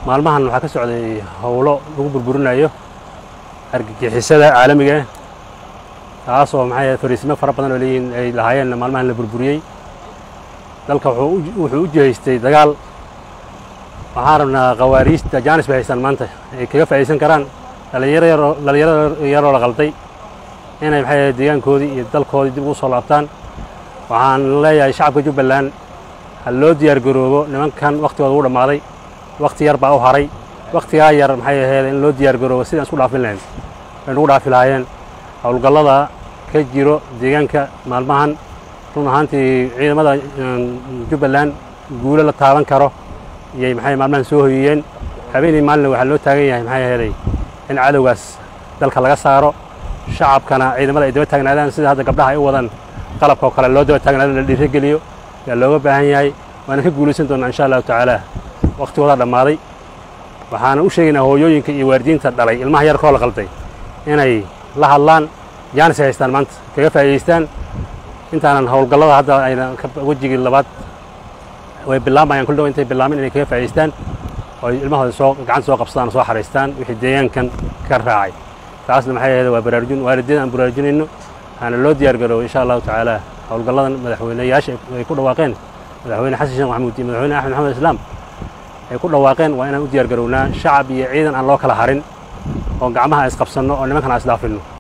maalmahan waxaa ka socday howlo lagu burburinayo argagixisada caalamiga ah taasoo maxay fariisimo fara badan oo leeyihiin ay lahaayeen maalmahan la burburiyey dalka wuxuu u jihaystay dagaal waxaan rabnaa khawaariijta jaanis bay haystaan maanta ay kaga faa'iidaysan karaan dhallinyaro yaroo la qalday inay maxay deegaankoodii iyo dalkoodii dib ugu soo laabtaan waxaan leeyahay shacabka jubbaland ha loo diyaar garoobo nimankan wakhtigooda ugu dhammaaday wakhti yar baa u haray wakhtigaa yar maxay ahayd in loo diyaar garoobo sidaan isku dhaafin lahayn way nugu dhaafi lahaayeen howlgallada ka jiro deegaanka maalmahan run ahaantii ciidamada jubbaland guulo la taaban karo iyay maxay maalmahan soo hoyiyeen habeenii maalina waxaa loo taagan yahay maxay aheeday in cadowgaas dalka laga saaro shacabkana ciidamada ay daba taagnaadaan sida hadda gabdhaha ay u wadaan qalabka oo kale loo daba taagnaado la dhiirogeliyo yaa looga baahan yahay waana ka guulaysan doonnaa insha allahu tacaala wakhtigoodaa dhammaaday waxaana u sheegaynaa hooyooyinka iyo waalidiinta dhalay ilmaha yarkoo la qalday inay la hadlaan jaanis ay haystaan maanta kaga faa'iidaystaan intaanan howlgallada hadda ayna wejigii labaad way bilaamayaan kuldhow intay bilaamin inay kaga faa'idaystaan oo ilmahooda soo gacanta soo qabsadaan oo soo xaraystaan wixii deegaankan ka raacay taasna maxay ahayd waa baraarujin waalidiin aan baraarujinayno waxaana loo diyaar garoobo insha allahu tacaala howlgalladan madaxweyneyaasha ay ku dhawaaqeen madaxweyne xasan sheekh maxamuud iyo madaxweyne axmed maxamed islaam ay ku dhawaaqeen waa inaan u diyaar garownaa shacab iyo ciidan aan loo kala harin oo gacmaha isqabsanno oo nimankan aan isdhaafinno